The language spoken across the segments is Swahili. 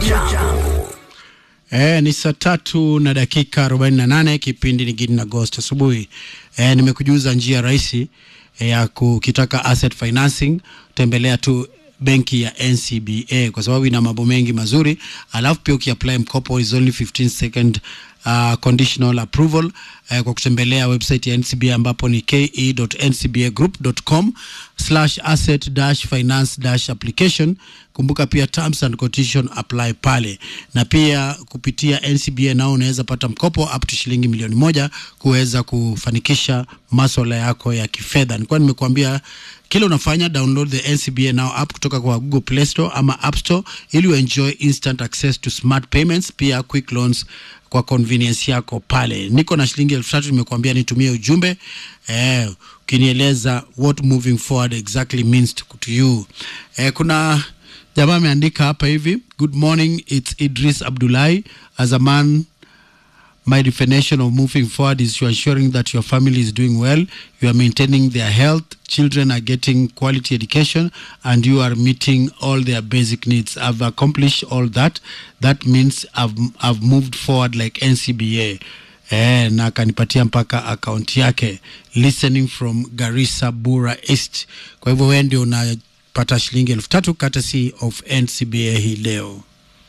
Jambo. E, ni saa tatu na dakika 48 kipindi ni Gidi na Ghost asubuhi. E, nimekujuza njia rahisi e, ya kukitaka asset financing, tembelea tu benki ya NCBA kwa sababu ina mambo mengi mazuri, alafu pia ukiapply mkopo is only 15 second uh, conditional approval uh, kwa kutembelea website ya NCBA ambapo ni ke.ncbagroup.com slash asset dash finance dash application. Kumbuka pia terms and condition apply pale, na pia kupitia NCBA nao unaweza pata mkopo up to shilingi milioni moja kuweza kufanikisha maswala yako ya kifedha. Nilikuwa nimekuambia kile unafanya download the NCBA now app kutoka kwa Google Play Store ama App Store ili uenjoy instant access to smart payments, pia quick loans kwa convenience yako pale. Niko na shilingi elfu tatu nimekuambia nitumie ujumbe eh, ukinieleza what moving forward exactly means to, to you. Eh, kuna jamaa ameandika hapa hivi, good morning it's Idris Abdullahi as a man My definition of moving forward is you are ensuring that your family is doing well, you are maintaining their health, children are getting quality education, and you are meeting all their basic needs. I've accomplished all that. That means I've, I've moved forward like NCBA. Eh, na akanipatia mpaka akaunti yake listening from Garissa Bura East. Kwa hivyo wewe ndio unapata shilingi elfu tatu courtesy of NCBA hii leo.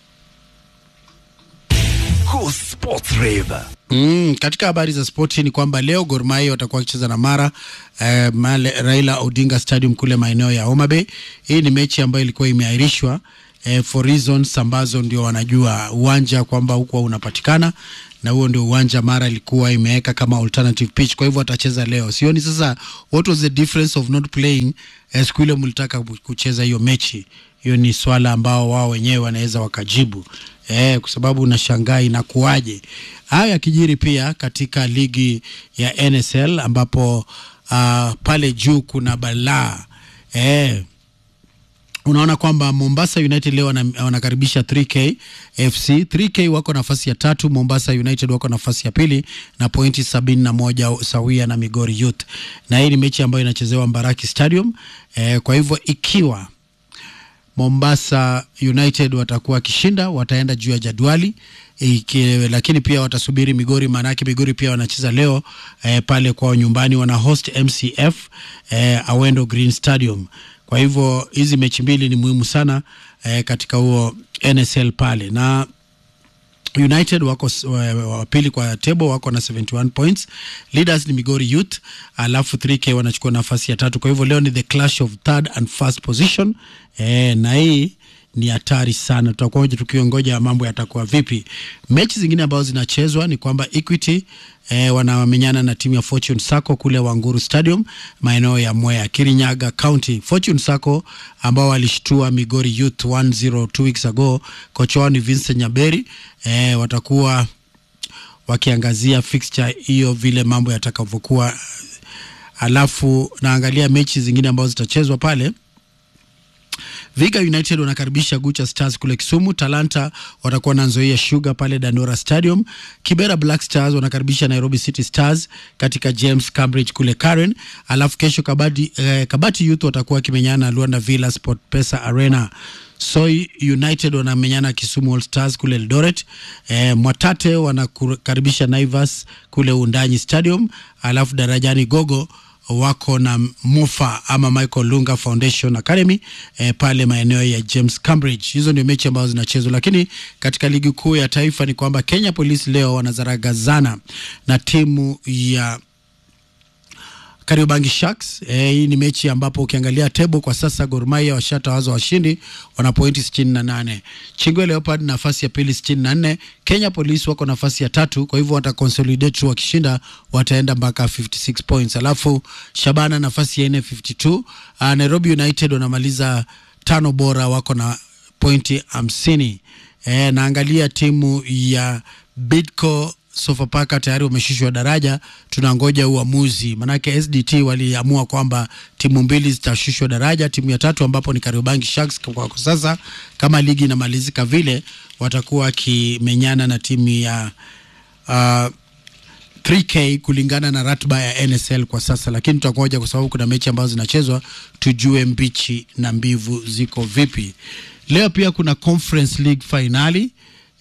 Cool Sports Rave. Mm, katika habari za spoti ni kwamba leo Gor Mahia watakuwa wakicheza na Mara eh, Male, Raila Odinga Stadium kule maeneo ya Homa Bay. Hii ni mechi ambayo ilikuwa imeahirishwa eh, for reasons ambazo ndio wanajua uwanja kwamba huko unapatikana na huo ndio uwanja Mara ilikuwa imeweka kama alternative pitch, kwa hivyo watacheza leo. Sioni sasa what was the difference of not playing eh, siku ile mlitaka kucheza hiyo mechi. Hiyo ni swala ambao wao wenyewe wanaweza wakajibu eh, kwa sababu unashangaa inakuwaje. Haya yakijiri pia katika ligi ya NSL ambapo uh, pale juu kuna balaa eh, unaona kwamba Mombasa United leo wana- wanakaribisha 3K FC. 3K wako nafasi ya tatu, Mombasa United wako nafasi ya pili na pointi sabini na moja sawia na Migori Youth, na hii ni mechi ambayo inachezewa Mbaraki Stadium. Eh, kwa hivyo ikiwa Mombasa United watakuwa wakishinda wataenda juu ya jadwali iki, lakini pia watasubiri Migori, maanake Migori pia wanacheza leo eh, pale kwao nyumbani, wana host MCF eh, Awendo Green Stadium. Kwa hivyo hizi mechi mbili ni muhimu sana eh, katika huo NSL pale na United wako s- wa wa pili kwa table wako na 71 points. Leaders ni Migori Youth, alafu 3K wanachukua nafasi ya tatu. Kwa hivyo leo ni the clash of third and first position eh, na hii ni hatari sana. Tutakuwa tukiongoja mambo yatakuwa vipi. Mechi zingine ambazo zinachezwa ni kwamba Equity eh, wanamenyana na timu ya Fortune Sacco kule Wanguru Stadium maeneo ya Mwea, Kirinyaga County. Fortune Sacco ambao walishtua Migori Youth 1-0 two weeks ago, kocha wao ni Vincent Nyaberi eh, watakuwa wakiangazia fixture hiyo vile mambo yatakavyokuwa. Alafu naangalia mechi zingine ambazo zitachezwa pale. Viga United wanakaribisha Gucha Stars kule Kisumu. Talanta watakuwa na Nzoia Sugar pale Dandora Stadium. Kibera Black Stars wanakaribisha Nairobi City Stars katika James Cambridge kule Karen. Alafu kesho Kabati, eh, Kabati Youth watakuwa wakimenyana na Luanda Villa Sport Pesa Arena. Soi United wanamenyana Kisumu All Stars kule Eldoret. Eh, Mwatate wanakaribisha Naivas kule Undanyi Stadium. Alafu Darajani Gogo wako na Mufa ama Michael Lunga Foundation Academy eh, pale maeneo ya James Cambridge. Hizo ndio mechi ambazo zinachezwa, lakini katika ligi kuu ya taifa ni kwamba Kenya Police leo wanazaragazana na timu ya Kariobangi Sharks. Eh, hii ni mechi ambapo ukiangalia table kwa sasa Gor Mahia washatawazwa washindi, wana pointi 68. Chingwe Leopard nafasi ya pili 64. Kenya Police wako nafasi ya tatu, kwa hivyo wata consolidate tu wakishinda wataenda mpaka 56 points. Alafu Shabana nafasi ya 4 52. Uh, Nairobi United wanamaliza tano bora wako na pointi 50. Eh, naangalia timu ya Bidco Sofapaka tayari wameshushwa daraja, tunangoja uamuzi, manake SDT waliamua kwamba timu mbili zitashushwa daraja. Timu ya tatu ambapo ni Kariobangi Sharks kwa kwa sasa, kama ligi inamalizika vile, watakuwa wakimenyana na timu ya uh, 3K kulingana na ratiba ya NSL kwa sasa, lakini tutangoja kwa sababu kuna mechi ambazo zinachezwa, tujue mbichi na mbivu ziko vipi. Leo pia kuna Conference League finali